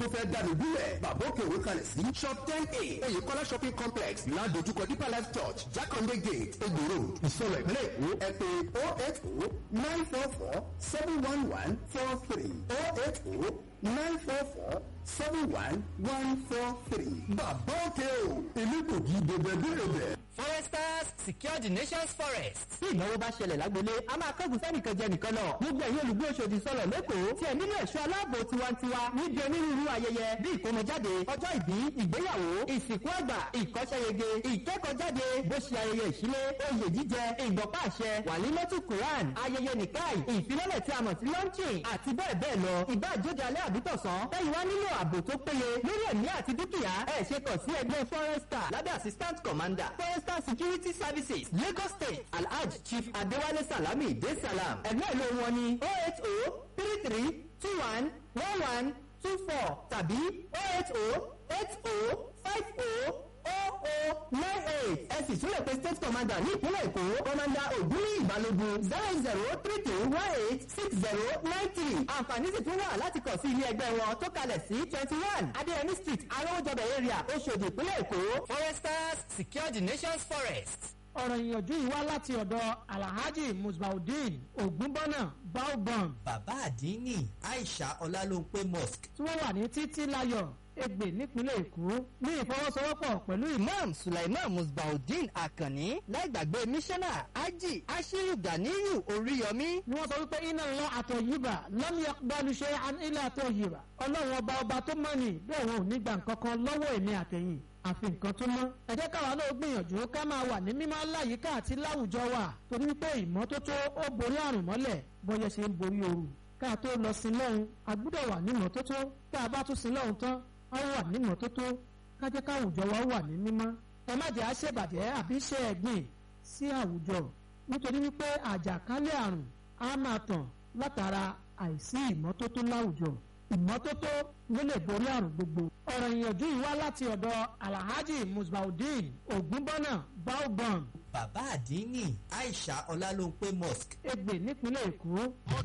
tó fẹ́ dànù bílẹ̀ bàbá òkè òwe kalẹ̀ sí shop ten a oyèkọ́lá shopping complex ládojúkọ deeper life church jákàndé gate egbò road ìsọ̀rọ̀ ìpínlẹ̀ èkó ẹ pé oh eight oh nine four four seven one one four three oh eight oh nine four four seven one one four three. bàbá òkè o èmi kò kí bèbè bèrè bẹ̀. foresters secure the nation's forest. tí ìnáwó bá ṣẹlẹ̀ lágbolé a máa kẹ́gùn sẹ́nìkan jẹ nìkan lọ. gbogbo ẹ̀yin olùgbé Òṣòdì sọ̀rọ̀ lẹ́kọ̀ọ́ tí ẹ̀ nílò ẹ̀ṣọ́ aláàbò tiwantiwa níbi onírúurú ayẹyẹ bí ìkómọjáde ọjọ́ ìbí ìgbéyàwó ìsìnkú àgbà ìkọ́ṣẹ́yege ìkẹ́kọ̀ọ́jáde bó ṣe ayẹyẹ ìṣílé oyè jíjẹ ìgbọ̀pá àṣẹ wàlímọ́tù Quran ayẹyẹ nìkáì ìfilọ́lẹ̀ tí a mọ̀ sí launching àti bẹ́ẹ̀ bẹ́ẹ̀ lọ ìbá àjóde alẹ́ àbítọ̀sán tẹ́yìn wá nílò ààbò tó péye lórí ẹ̀mí àti dúkìá ẹ̀ ṣe kàn sí ẹgbẹ́ forester lábẹ́ assistant commander forester security services Lagos State Alhaj Chief Adewale Salami de Salam ẹgbẹ́ ìlú wọn ni oh eight oh three three two one one one two four tàbí oh eight oh eight oh five oh oh oh nine eight ẹ sì tún lè pe state commander ní ìpínlẹ̀ Èkó commander Ògúnní Ìbálògun zero zero three two one eight six zero nine three àǹfààní sì tún wà láti kàn sí ilé ẹgbẹ́ wọn tó kalẹ̀ sí twenty one Adéyẹmí street arówójọbẹ̀ area Òṣòdì ìpínlẹ̀ Èkó. foresters secure the nation's forest. ọ̀rọ̀ ìyànjú yìí wá láti ọ̀dọ̀ alhaji musbaudeen ogunbọ́nà baobam bàbá àdínní aisha ọlálóńpé mosque tí wọ́n wà ní títí láyọ̀ Ẹ̀gbẹ́ nípínlẹ̀ Èkó ní ìfọwọ́sowọ́pọ̀ pẹ̀lú ìmọ̀ imam sulaiman musbaudeen akanni láìgbàgbé mísánà ají ashiru ganiyu oríyọmí ni wọ́n sọ wípé iná lọ àtọ̀ yìbà lọ́mí ọgbàlùṣe ilé àtọ̀ yìbà ọlọ́run ọba ọba tó mọ̀ ní bẹ́ẹ̀ wọn ò ní gbà nǹkan kan lọ́wọ́ èmi àtẹ̀yìn àfi nǹkan tó mọ́. ẹ jẹ́ káwa náà gbìyànjú ká máa wà ní mímọ́ láyìíká àti láwùjọ wa torí wípé ìmọ́tótó ó borí àrùn mọ́lẹ̀ bọ́yẹ ṣe ń borí ooru. ká tó lọ sí lọ́hùn a gbúdọ̀ wà ní ìmọ́tótó tá a bá tún sí lọ́hùn tán a wà ní ìmọ́tótó ká jẹ́ káwùjọ wa wà ní mímọ́. ẹ má jẹ́ àṣebàjẹ́ àbí ṣe ẹ̀gbìn sí àwùjọ nítorí wípé àjàkálẹ̀ àrùn á máa tàn látara àìsí ìmọ́tótó láwùjọ ìmọ́tótó ló lè borí àrùn gbogbo. ọ̀rọ̀ ìyànjú yìí wá láti ọ̀dọ̀ alhaji musbaudeen ogunbọ́nà baobam bàbá àdínní aisha ọlálóńpé mosque Ẹ̀gbẹ́ nípínlẹ̀ Èkó.